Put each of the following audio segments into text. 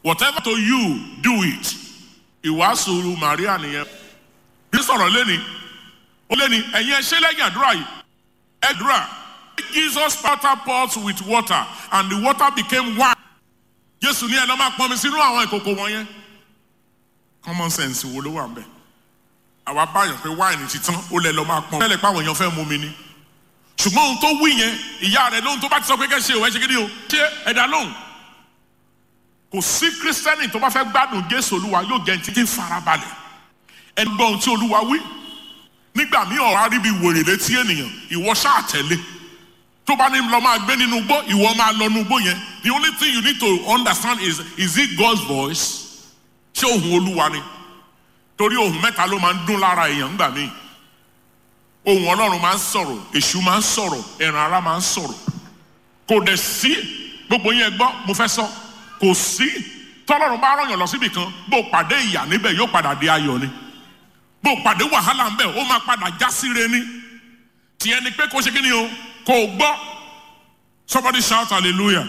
whatever to you do it ìwàásù Maria nìyẹn bí sọ̀rọ̀ lẹ́ni ó lẹ́ni ẹ̀yin ẹ̀ṣẹ́ lẹ́yìn àdúrà yìí àdúrà Jesus water pots with water and the water became wine Jésù ní ẹ̀ lọ́ máa pọn mi sínú àwọn ìkòkò wọ̀nyẹn common sense wo ló wà ń bẹ̀ àwa báyọ̀ pé wáìnì ti tán ó lẹ lọ máa pọn tẹ́lẹ̀ páwọn èèyàn fẹ́ mú mi ni ṣùgbọ́n ohun tó wí yẹn ìyá rẹ̀ lóhun tó bá ti sọ pé kẹ́ ṣe òwe ṣe kí ni o ṣé ẹ̀dá lóhùn kò sí kírísítẹ́nì tó bá fẹ́ gbádùn Jésù Olúwa yóò jẹ́ ti ti farabalẹ̀ ẹni gbọ́ ohun tí Olúwa wí nígbà míì ọ̀rọ̀ aríbi wèrè létí ènìyàn ìwọ ṣáà tẹ̀lé tó bá ní lọ máa gbé nínú igbó ìwọ máa lọ nínú igbó yẹn the only thing you need to understand is is it God's voice ṣé ohùn Olúwa ni torí ohùn mẹ́ta ló máa ń dún lára èèyàn ńgbà míì ohùn Ọlọ́run máa ń sọ̀rọ̀ èṣù máa ń sọ̀rọ̀ ẹran ara máa ń sọ̀rọ̀ kò dẹ̀ sí gbogbo yẹn gbọ́ mo fẹ́ sọ kò sí tọ́lọ́run bá rọ̀yàn lọ síbì kan bó pàdé ìyà níbẹ̀ yóò padà di ayọ̀ ni bó pàdé wàhálà ńbẹ̀ ó máa padà já síre ni tiẹ̀ ni pé kó ṣe kí ni o kò gbọ́ somebody shout hallelujah.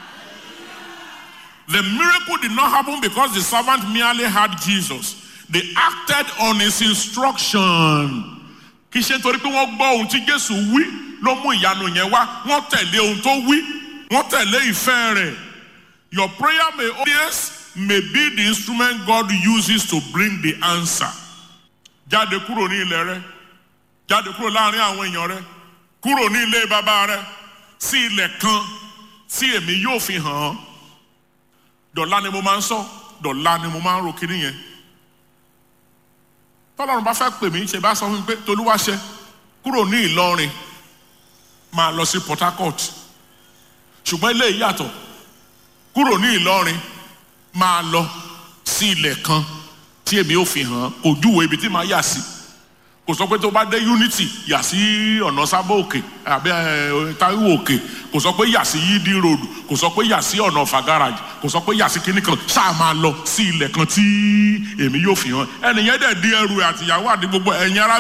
The miracle did not happen because the servant merely had Jesus. They acted on his instruction. Kì í ṣe nítorí pé wọ́n gbọ́ ohun tí Jésù wí ló mú ìyanu yẹn wá. Wọ́n tẹ̀lé ohun tó wí. Wọ́n tẹ̀lé ìfẹ́ rẹ̀. Your prayer may audience may be the instrument God uses to bring the answer. Jáde kúrò ní ilẹ̀ rẹ. Jáde kúrò láàrin àwọn èèyàn rẹ. Kúrò ní ilé bàbá rẹ. Sí ilẹ̀ kan tí èmi yóò fi hàn án dọ̀la ni mo máa ń sọ dọ̀la ni mo máa ń ro kiri yẹn tọ́lọ́run bá fẹ́ pè mí ṣe bá sọ fún mi pé tolúwaṣẹ kúrò ní Ìlọrin máa lọ sí Port Harcourt ṣùgbọ́n ilé ìyàtọ̀ kúrò ní Ìlọrin máa lọ sí ilẹ̀ kan tí èmi ò fi hàn kò júwe ibi tí màá yà sí kò sọ pé tó bá dé Unity yà sí ọ̀nà sábà òkè àbí Táíwò òkè kò sọ pé yà sí Yídí road kò sọ pé yà sí ọ̀nà ọ̀fà garage kò sọ pé yà sí kinní kan ṣáà máa lọ sí ilẹ̀ kan tí èmi yóò fi hàn ẹnìyẹn dẹ̀ di ẹrù àtìyàwó àti gbogbo ẹ̀yin ará